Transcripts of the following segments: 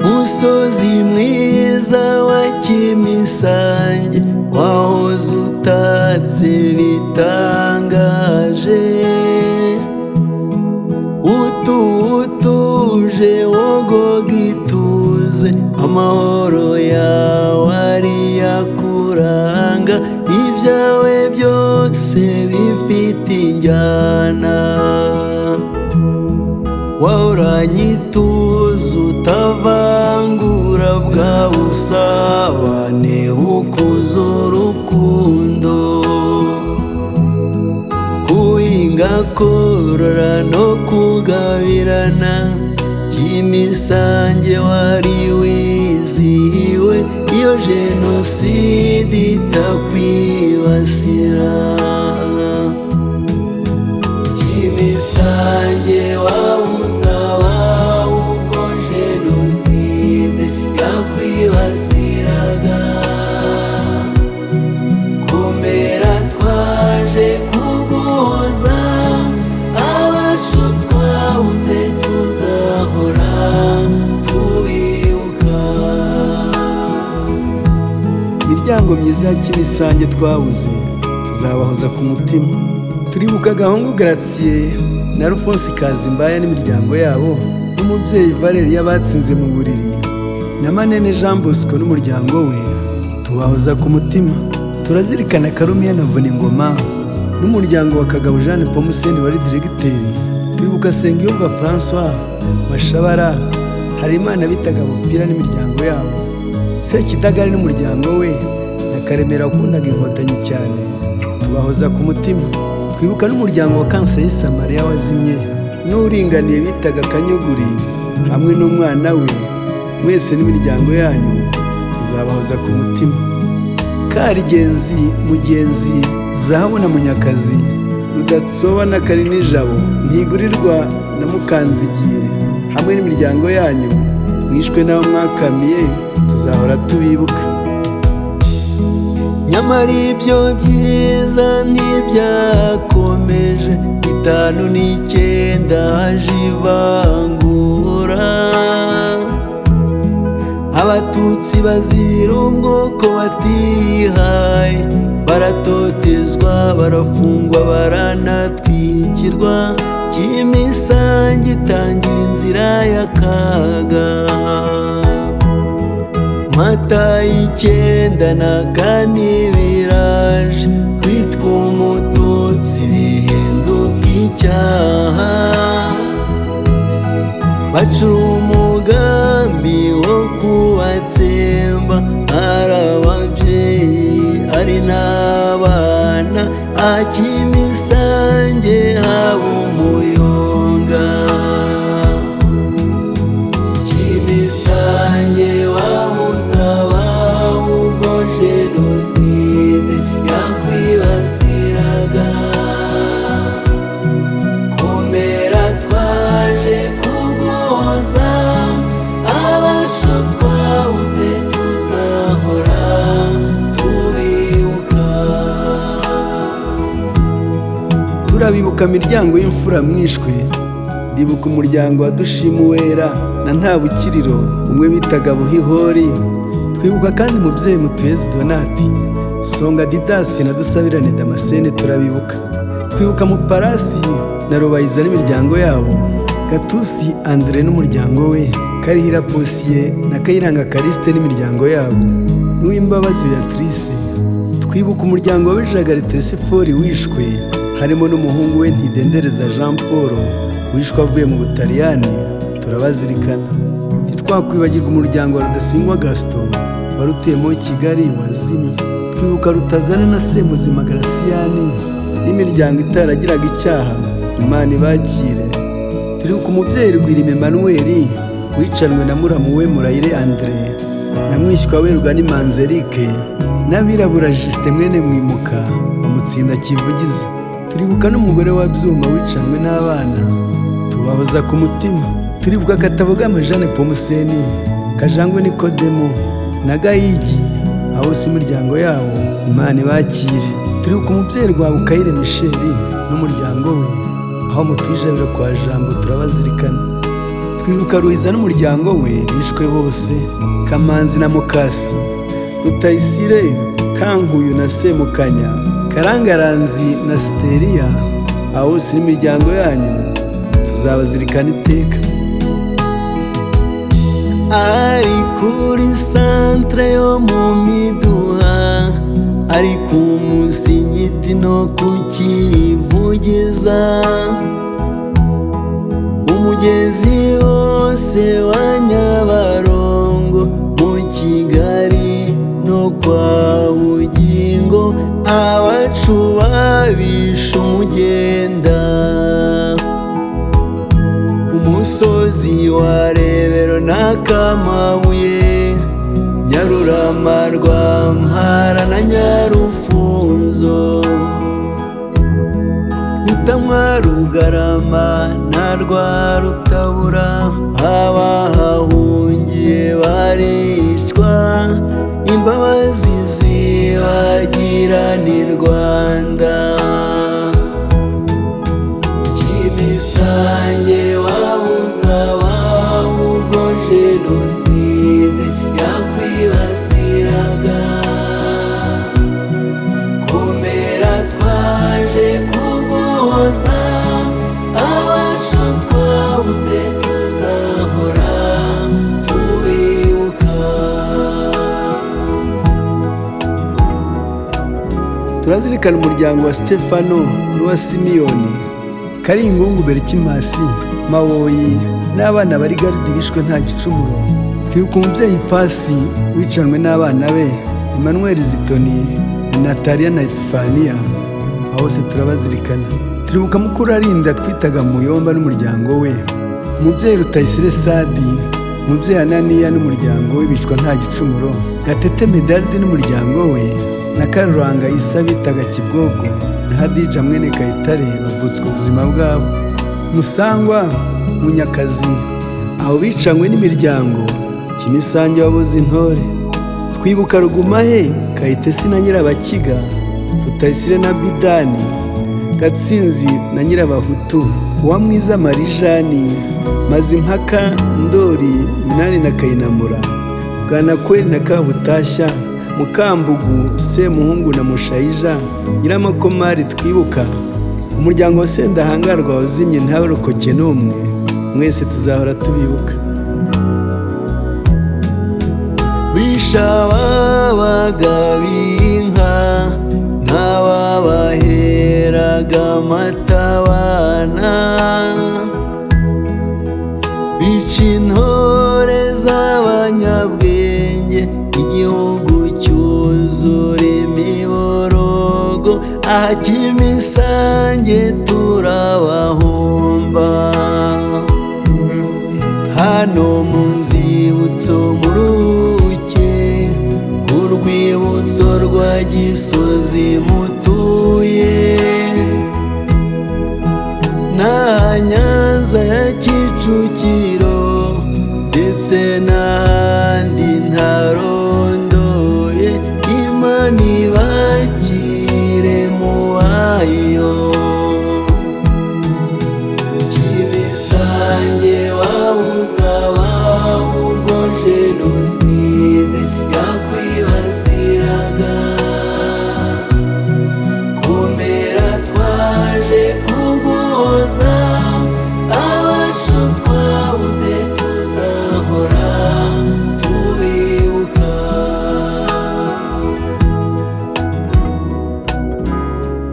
musozi mwiza wa Kimisange wahoze utatse bitangaje utuwe utuje wogoga ituze amahoro yawe ariyo akuranga ibyawe byose bifite injyana wahoranye ituze utavangura bwa busabane bukuza urukundo kuhinga korora no kugabirana Kimisange wari wizihiwe iyo jenoside itakwibasira Kimisange wabuza wawe ubwo jenoside yakwibasiraga komera twaje kuguhoza abacu twabuze tuzahora tubibuka imiryango myiza ya kimisange twabuze tuzabahoza ku mutima turibuka gahungu garatsiye na rufonsi kazimbaya n'imiryango yabo n'umubyeyi valerie yabatsinze mu buriri na manene jean bosco n'umuryango we tubahoza ku mutima turazirikana karumiya na vuna ingoma n'umuryango wa kagabo jean pomuseni wari diregiteri turibuka sengiyumva francois mashabara harimana bitaga bupira n'imiryango yabo sekidagari n'umuryango we na karemera wakundaga inkotanyi cyane tubahoza ku mutima twibuka n'umuryango wa kanseri samariya wazimye n'uringaniye bitaga kanyuguri hamwe n'umwana we mwese n'imiryango yanyu tuzabahoza ku mutima karigenzi mugenzi zahabu na munyakazi rudatsoba na karinijabo ntigurirwa na mukanzigiye hamwe n'imiryango yanyu mwishwe n'abo mwakamiye tuzahora tubibuka nyamara ibyo byiza ntibyakomeje itanu n'icyenda haje ivangura abatutsi bazira ubwoko batihaye baratotezwa barafungwa baranatwikirwa kimisange itangira inzira y'akaga mata y'icyenda na kane biraje kwitwa umututsi bihinduka icyaha bacura umugambi wo kubatsemba ari ababyeyi ari n'abana akimisange haba umuyonga kimisange wabuza abawe ubwo jenoside yakwibasiraga komera twaje kuguhoza abacu twabuze tuzahora tubibuka turabibuka imiryango y'imfura mwishwe ndibuka umuryango wa dushimuwera na ntabukiriro umwe bitaga buhihori twibuka kandi umubyeyi mutuyezi donati songa didasi na dusabirane damascene turabibuka twibuka mu palasi na rubayiza n'imiryango yabo gatusi andire n'umuryango we karihira posiye na kayiranga karisite n'imiryango yabo n'uwimbabazi beatrice twibuka umuryango wa bijagari teresifori wishwe harimo n'umuhungu we ntidendereza jean paul wishwe avuye mu butaliyani turabazirikana ntitwakwibagirwa umuryango wa rudasingwa gaston wari utuyemo i kigali wazimye twibuka rutazana na semuzima garasiyani n'imiryango itaragiraga icyaha imana ibakire turibuka umubyeyi rwirima emanuweli wicanwe na muramu we murayire andire na mwishywa we rugani manzerike n'abirabura jisite mwene mwimuka amutsinda kivugiza turibuka n'umugore wa byuma wicanwe n'abana tubahoza ku mutima turibuka katabogama jeanne pomuseni kajangwe nikodemo na gayigi aho si imiryango yabo imana ibakire turibuka umubyeyi rwawe ukayire misheli n'umuryango we aho mutuje biro kwa jambo turabazirikana twibuka ruhiza n'umuryango we bishwe bose kamanzi na mukasi rutayisire kankuyu na semukanya karangaranzi na siteriya aho hose n'imiryango yanyu tuzabazirikana iteka ari kuri santre yo mu miduha ari ku musigiti no kukivugiza umugezi wose wa nyabarongo mu kigali no kwa bugingo abacu babisha umugenda umusozi wa rebero n'akamabuye nyarurama rwa mpara na nyarufunzo rutamwa rugarama na rwa rutabura abahahungiye baricwa imbabazi zibagiranira i rwanda imisange wabuze abawe ubwo jenoside yakwibasiraga komera twaje kuguhoza abacu twabuze tuzahora tubibuka turazirikana umuryango wa sitefano n'uwa simiyoni karingungu berikimasi mawoyi n'abana bari garidi bishwe nta gicumuro twibuka umubyeyi pasi wicanwe n'abana be emmanuel zitoni nataliya na epifaniya aho hose turabazirikana turibuka mukuru arinda twitaga muyomba n'umuryango we umubyeyi rutayisire sadi umubyeyi ananiya n'umuryango we bicwa nta gicumuro gatete medaride n'umuryango we na karuranga isa bitaga kibwoko na hadija mwene kayitare bavutswa ubuzima bwabo musangwa munyakazi abo bicanywe n'imiryango kimisange wabuze intore twibuka rugumahe kayitesi na nyirabakiga rutayisire na bidani gatsinzi na nyirabahutu uwamwiza marijani mazimpaka ndori minani na kayinamura bwanakweri na kabutashya mukambugu semuhungu na mushayija nyiramakomari twibuka umuryango wa sendahangarwa wazimye ntabarokokeye n'umwe mwese tuzahora tubibuka bisha babagabiye inka n'ababaheraga amatabana bica intore z'abanyabwenge igihugu cyuzura imiborogo aha kimisange turabahomba hano mu nzibutso mu ruke ku rwibutso rwa gisozi mutuye na nyanza ya kicukiro ndetse n'ahandi ntarondoye imana ibakire mu wayo kimisange wabuze abawe ubwo jenoside yakwibasiraga komera twaje kuguhoza abacu twabuze tuzahora tubibuka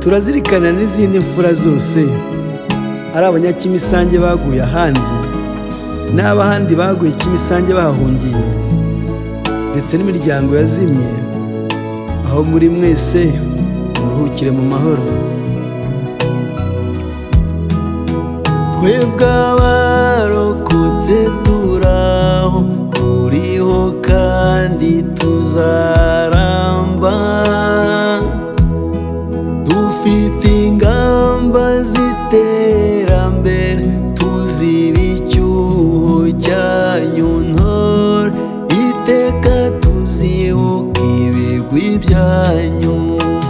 turazirikana n'izindi mfura zose ari abanyakimisange baguye ahandi n'abahandi baguye kimisange bahahungiye ndetse n'imiryango yazimye aho muri mwese muruhukire mu mahoro twebwe abarokotse turaho turiho kandi tuzaramba dufite ingamba z'iterambere tuziba icyuho cyanyu ntore iteka tuzibuka ibigwi byanyu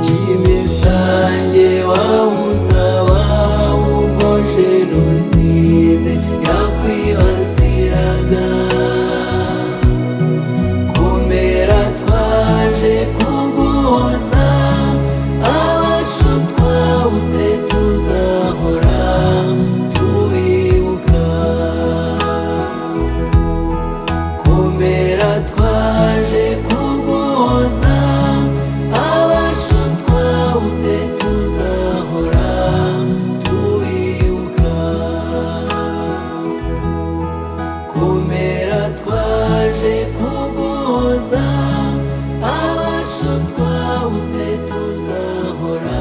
by'imisange wabuze abawe ubwo jenoside yakwibasiye twabuze tuzahora